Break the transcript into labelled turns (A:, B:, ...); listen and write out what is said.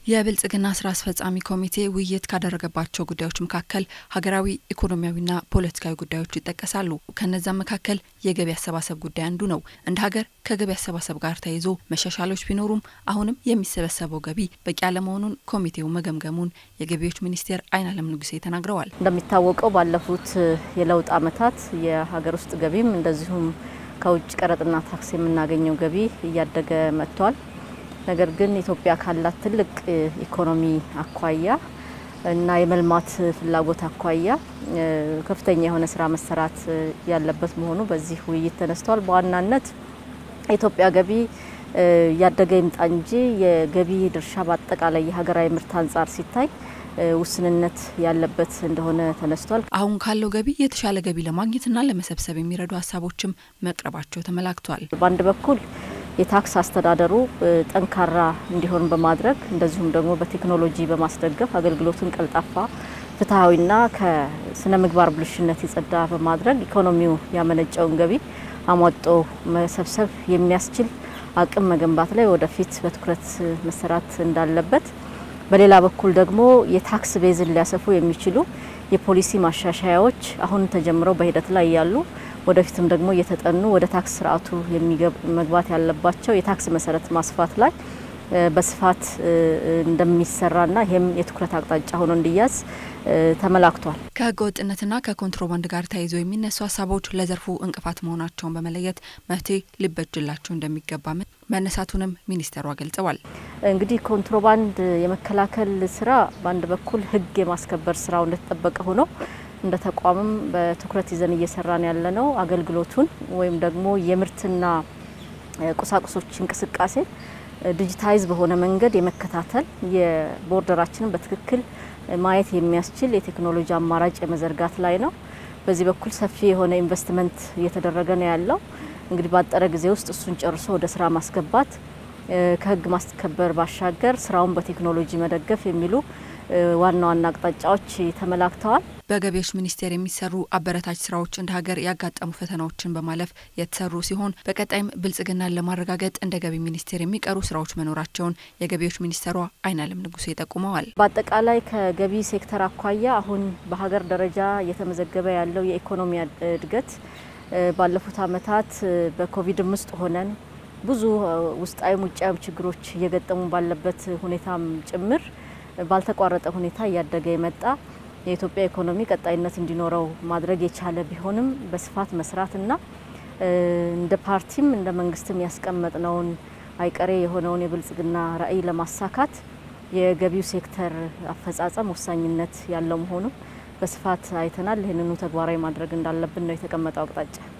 A: የብልጽግና ስራ አስፈጻሚ ኮሚቴ ውይይት ካደረገባቸው ጉዳዮች መካከል ሀገራዊ ኢኮኖሚያዊና ፖለቲካዊ ጉዳዮች ይጠቀሳሉ። ከነዛም መካከል የገቢ አሰባሰብ ጉዳይ አንዱ ነው። እንደ ሀገር ከገቢ አሰባሰብ ጋር ተያይዞ መሻሻሎች ቢኖሩም አሁንም የሚሰበሰበው ገቢ በቂ አለመሆኑን ኮሚቴው መገምገሙን የገቢዎች ሚኒስቴር አይናለም ንጉሴ ተናግረዋል።
B: እንደሚታወቀው ባለፉት የለውጥ ዓመታት የሀገር ውስጥ ገቢም እንደዚሁም ከውጭ ቀረጥና ታክስ የምናገኘው ገቢ እያደገ መጥቷል። ነገር ግን ኢትዮጵያ ካላት ትልቅ ኢኮኖሚ አኳያ እና የመልማት ፍላጎት አኳያ ከፍተኛ የሆነ ስራ መሰራት ያለበት መሆኑ በዚህ ውይይት ተነስቷል። በዋናነት የኢትዮጵያ ገቢ እያደገ ይምጣ እንጂ የገቢ ድርሻ በአጠቃላይ የሀገራዊ ምርት አንጻር ሲታይ ውስንነት ያለበት እንደሆነ ተነስቷል።
A: አሁን ካለው ገቢ የተሻለ ገቢ ለማግኘትና ለመሰብሰብ የሚረዱ ሀሳቦችም መቅረባቸው ተመላክቷል።
B: በአንድ በኩል የታክስ አስተዳደሩ ጠንካራ እንዲሆን በማድረግ እንደዚሁም ደግሞ በቴክኖሎጂ በማስደገፍ አገልግሎቱን ቀልጣፋ፣ ፍትሐዊና ከስነ ምግባር ብልሽነት የጸዳ በማድረግ ኢኮኖሚው ያመነጨውን ገቢ አሟጦ መሰብሰብ የሚያስችል አቅም መገንባት ላይ ወደፊት በትኩረት መሰራት እንዳለበት፣ በሌላ በኩል ደግሞ የታክስ ቤዝን ሊያሰፉ የሚችሉ የፖሊሲ ማሻሻያዎች አሁን ተጀምረው በሂደት ላይ ያሉ ወደፊትም ደግሞ እየተጠኑ ወደ ታክስ ስርዓቱ መግባት ያለባቸው የታክስ መሰረት ማስፋት ላይ በስፋት እንደሚሰራና ይህም የትኩረት አቅጣጫ ሆኖ እንዲያዝ ተመላክቷል።
A: ከህገ ወጥነትና ከኮንትሮባንድ ጋር ተያይዞ የሚነሱ ሀሳቦች ለዘርፉ እንቅፋት መሆናቸውን በመለየት መፍትሄ ሊበጅላቸው እንደሚገባ መነሳቱንም ሚኒስተሯ ገልጸዋል።
B: እንግዲህ ኮንትሮባንድ የመከላከል ስራ በአንድ በኩል ህግ የማስከበር ስራው እንደተጠበቀ ሆኖ እንደ ተቋምም በትኩረት ይዘን እየሰራን ያለነው አገልግሎቱን ወይም ደግሞ የምርትና ቁሳቁሶች እንቅስቃሴ ዲጂታይዝ በሆነ መንገድ የመከታተል የቦርደራችንን በትክክል ማየት የሚያስችል የቴክኖሎጂ አማራጭ የመዘርጋት ላይ ነው። በዚህ በኩል ሰፊ የሆነ ኢንቨስትመንት እየተደረገ ነው ያለው። እንግዲህ ባጠረ ጊዜ ውስጥ እሱን ጨርሶ ወደ ስራ ማስገባት ከህግ ማስከበር ባሻገር ስራውን በቴክኖሎጂ መደገፍ የሚሉ ዋና ዋና አቅጣጫዎች ተመላክተዋል።
A: በገቢዎች ሚኒስቴር የሚሰሩ አበረታች ስራዎች እንደ ሀገር ያጋጠሙ ፈተናዎችን በማለፍ የተሰሩ ሲሆን በቀጣይም ብልጽግናን ለማረጋገጥ እንደ ገቢ ሚኒስቴር የሚቀሩ ስራዎች መኖራቸውን የገቢዎች ሚኒስተሯ አይናለም ንጉሴ ጠቁመዋል።
B: በአጠቃላይ ከገቢ ሴክተር አኳያ አሁን በሀገር ደረጃ እየተመዘገበ ያለው የኢኮኖሚ እድገት ባለፉት አመታት በኮቪድም ውስጥ ሆነን ብዙ ውስጣዊም ውጫዊም ችግሮች እየገጠሙ ባለበት ሁኔታም ጭምር ባልተቋረጠ ሁኔታ እያደገ የመጣ የኢትዮጵያ ኢኮኖሚ ቀጣይነት እንዲኖረው ማድረግ የቻለ ቢሆንም በስፋት መስራትና እንደ ፓርቲም እንደ መንግስትም ያስቀመጥነውን አይቀሬ የሆነውን የብልጽግና ራዕይ ለማሳካት የገቢው ሴክተር አፈጻጸም ወሳኝነት ያለው መሆኑን በስፋት አይተናል። ይህንኑ ተግባራዊ ማድረግ እንዳለብን ነው የተቀመጠው አቅጣጫ።